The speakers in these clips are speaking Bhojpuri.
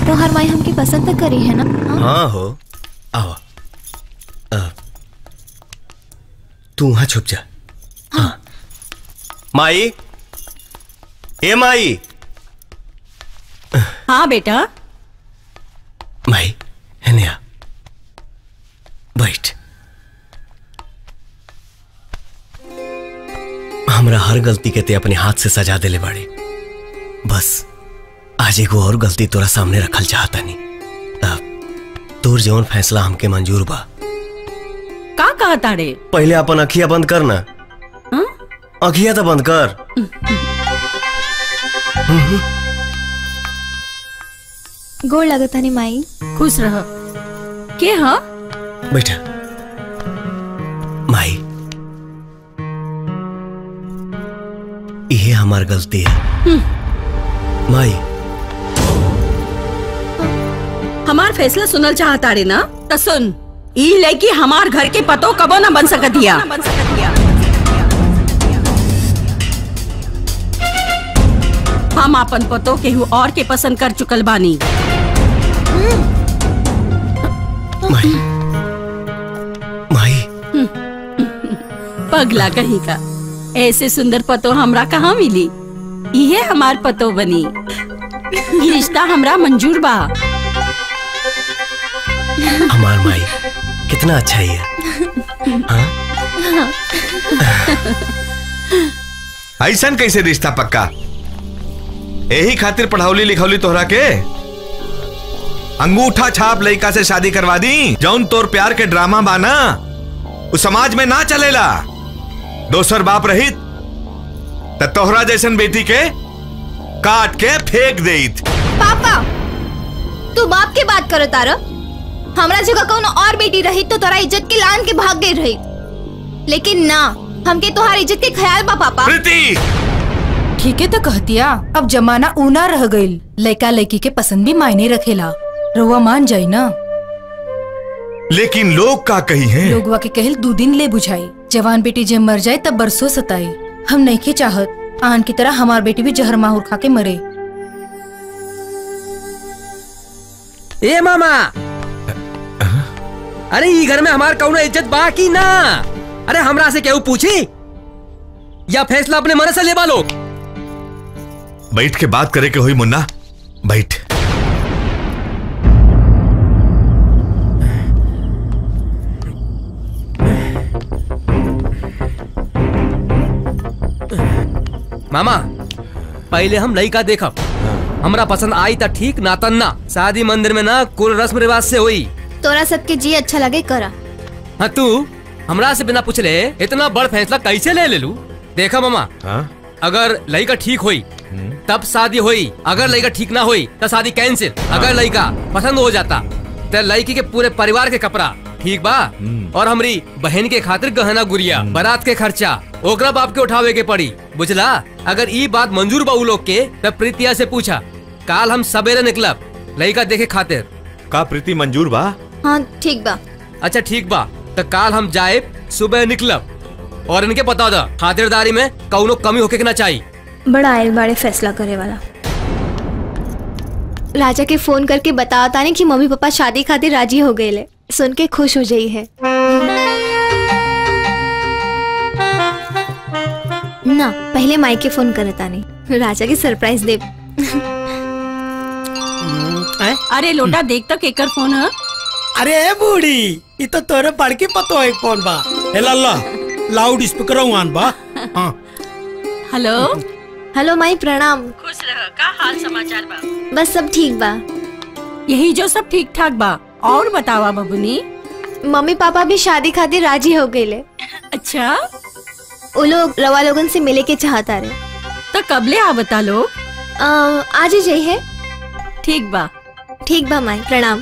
तो हर माई हमके पसंद तो करी है ना हाँ? हाँ हो आओ अ, तू वहां छुप जा हाँ माई ए माई हाँ बेटा माई है आ बैठ हमरा हर गलती के ते अपने हाथ से सजा देले बाड़े बस आज एगो और गलती तोरा सामने रखल चाहता नहीं तोर जौन फैसला हमके मंजूर बा का कहा ताड़े पहले अपन अखिया बंद कर ना अखिया तो बंद कर गोड़ लगता नहीं माई खुश रह के हाँ बैठा माई ये हमार गलती है माई हमार फैसला सुनल चाहताड़े ना तो सुन ई लड़की हमार घर के पतो कबो ना बन सकतिया हम अपन पतो केहू और के पसंद कर चुकल बानी माई माई पगला कहीं का ऐसे सुंदर पतो हमरा कहाँ मिली इहे हमार पतो बनी ई रिश्ता हमरा मंजूर बा हमार माई कितना अच्छा ही है हाँ? ऐसन कैसे रिश्ता पक्का यही खातिर पढ़ौली लिखौली तोहरा के अंगूठा छाप लड़का से शादी करवा दी जौन तोर प्यार के ड्रामा बाना उस समाज में ना चलेला दोसर बाप रहित त तोहरा जैसन बेटी के काट के फेंक देत पापा तू बाप के बात करो तारा हमरा जगह कौन और बेटी रही तो तोरा इज्जत के लान के भाग गई रही लेकिन ना हमके तोहार इज्जत के ख्याल बा पापा प्रीति ठीक है तो कहतिया अब जमाना ऊना रह गईल लड़का लड़की के पसंद भी मायने रखेला रउआ मान जाई ना लेकिन लोग का कही हैं लोगवा के कहल दो दिन ले बुझाई जवान बेटी जब मर जाए तब बरसों सताई हम नहीं के चाहत आन की तरह हमार बेटी भी जहर माहौर खा के मरे ए मामा अरे ई घर में हमार कौनो इज्जत बा की ना अरे हमरा से केहू पूछी या फैसला अपने मन से लेबा लो बैठ के बात करे के हुई मुन्ना बैठ मामा पहले हम लड़का देखब हमरा पसंद आई त ठीक ना तन ना शादी मंदिर में ना कुल रस्म रिवाज से हुई तोरा सबके जी अच्छा लगे करा हाँ तू हमरा से बिना पूछले इतना बड़ फैसला कैसे ले ले लू देखा मामा अगर लड़का ठीक हुई तब शादी हुई अगर लड़का ठीक ना हुई तो शादी कैंसिल अगर लड़का पसंद हो जाता तो लड़की के पूरे परिवार के कपड़ा ठीक बा और हमरी बहन के खातिर गहना गुड़िया बारात के खर्चा ओकरा बाप के उठावे के पड़ी बुझला अगर ई बात मंजूर बा उ लोग के तब प्रीतिया से पूछा काल हम सवेरे निकलब लड़का देखे खातिर का प्रीति मंजूर बा हाँ ठीक बा अच्छा ठीक बा तो काल हम जाए सुबह निकलब और इनके बता दा खातिरदारी में कौनो कमी होके के ना चाहिए बड़ा आयल बाड़े फैसला करे वाला राजा के फोन करके बताओ तानी कि मम्मी पापा शादी खातिर राजी हो गए ले सुन के खुश हो जाई है ना पहले माई के फोन करे तानी राजा की सरप्राइज दे अरे लोटा देख तो केकर फोन है अरे बूढ़ी ये तो तोरे बड़की पतो है कौन बा हे लल्ला लाउड स्पीकर आन बा हाँ हेलो हेलो माई प्रणाम खुश रह का हाल समाचार बा बस सब ठीक बा यही जो सब ठीक ठाक बा और बतावा बबुनी मम्मी पापा भी शादी खातिर राजी हो गए ले अच्छा वो लोग रवा लोगन से मिले के चाहता रहे तो कबले आ बता लोग अ, आज ही जाइए ठीक बा ठीक बा माई प्रणाम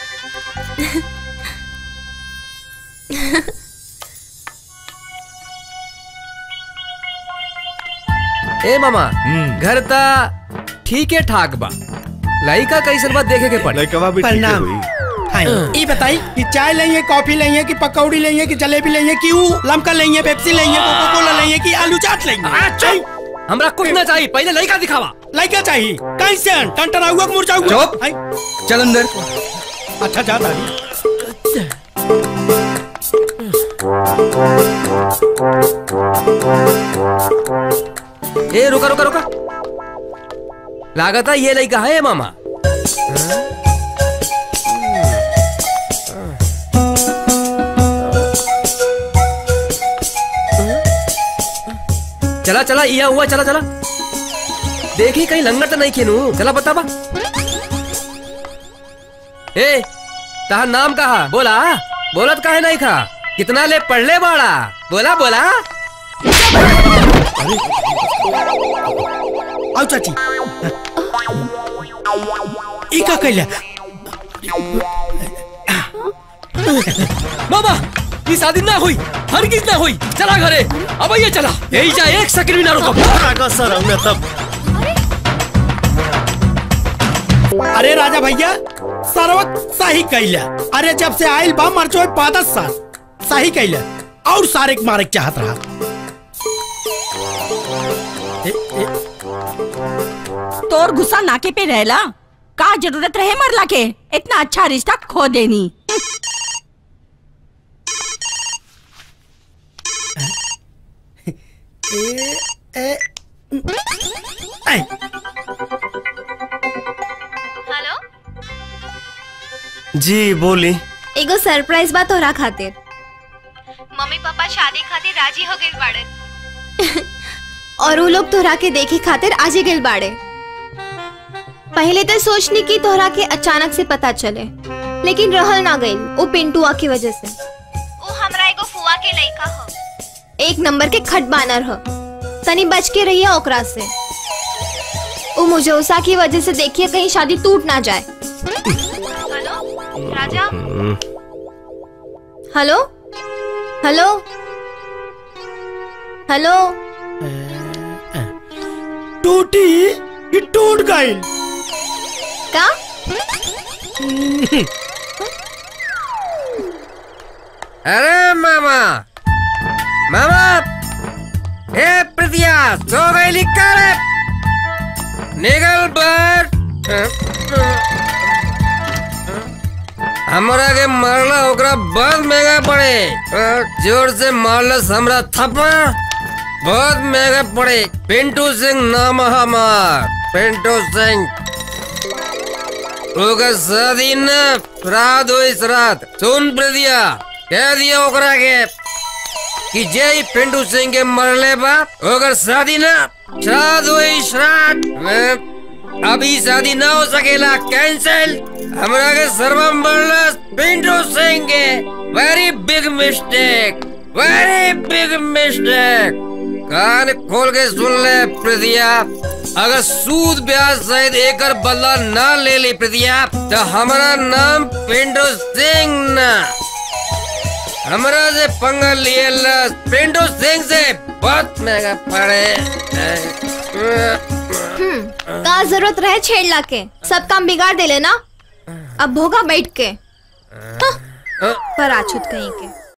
ए मामा घर ता ठीक है ठाक बा लड़का कैसन बात देखे के पड़े लड़कवा भी ठीक है प्रणाम। हुई हाँ ये बताई कि चाय लेंगे कॉफी लेंगे कि पकौड़ी लेंगे कि जलेबी लेंगे कि ऊ लमका लेंगे पेप्सी लेंगे कोका कोला लेंगे कि आलू चाट लेंगे हमरा कुछ ना चाहिए पहले लड़का दिखावा लड़का चाहिए कैसे टंटरा हुआ मुरझा हुआ चुप। आई, चल अंदर अच्छा जा दादी ए रुका रुका रुका लागत है ये लड़का है मामा चला चला इया हुआ चला चला देखी कहीं लंगर तो नहीं खेनू चला बता बा ए तहा नाम कहा बोला बोलत काहे नहीं खा कितना ले पढ़ ले बाड़ा बोला बोला आओ चाची ई का कैला मामा ये शादी ना हुई हर किस ना हुई चला घरे अब ये चला यही जा एक सेकंड भी ना रुको सर हमने तब अरे राजा भैया सर्वत सही कैला अरे जब से आयल बा मर जो पादस साल सही कैला और सारे के मारे के चाहत रहा ए, ए, तोर गुस्सा नाके पे रहला का जरूरत रहे मरला के इतना अच्छा रिश्ता खो देनी ऐ, हेलो जी बोली एगो सरप्राइज बा तोहरा खातिर मम्मी पापा शादी खातिर राजी हो गइल बाड़े और वो लोग तोहरा के देखे खातिर आज ही गइल बाड़े पहले तो सोचनी की तोहरा के अचानक से पता चले लेकिन रहल ना गइल वो पिंटुआ की वजह से वो हमरा एगो फुआ के लइका हो एक नंबर के खट बानर हो तनी बच के रहिए ओकरा से वो मुझे उषा की वजह से देखिए कहीं शादी टूट ना जाए हेलो राजा हेलो हेलो हेलो टूटी ये टूट गई का अरे मामा मामा ए प्रिया सो गई लिखा रे निकल बाहर हमरा के मारला ओकरा बहुत महंगा पड़े अ, जोर से मारला हमरा थप्पड़ बहुत महंगा पड़े पिंटू सिंह नाम है हमार पिंटू सिंह ओकर शादी न श्राद्ध हुई श्राद्ध सुन प्रदिया कह दिया ओकरा के कि जय पिंटू सिंह के मरले बा ओकर शादी न श्राद्ध हुई श्राद्ध मैं- अभी शादी ना हो सकेला कैंसिल हमरा के सर्वम मरला पिंटू सिंह के very big mistake very big mistake कान खोल के सुन ले प्रदिया अगर सूद ब्याज सहित एकर बदला ना ले ली प्रदिया तो हमारा नाम पिंटू सिंह ना हमरा से पंगा लिए ला पिंटू सिंह से बहुत महंगा पड़े हम्म का जरूरत रहे छेड़ला के सब काम बिगाड़ देले ना अब भोगा बैठ के हाँ, पर आछुत कहीं के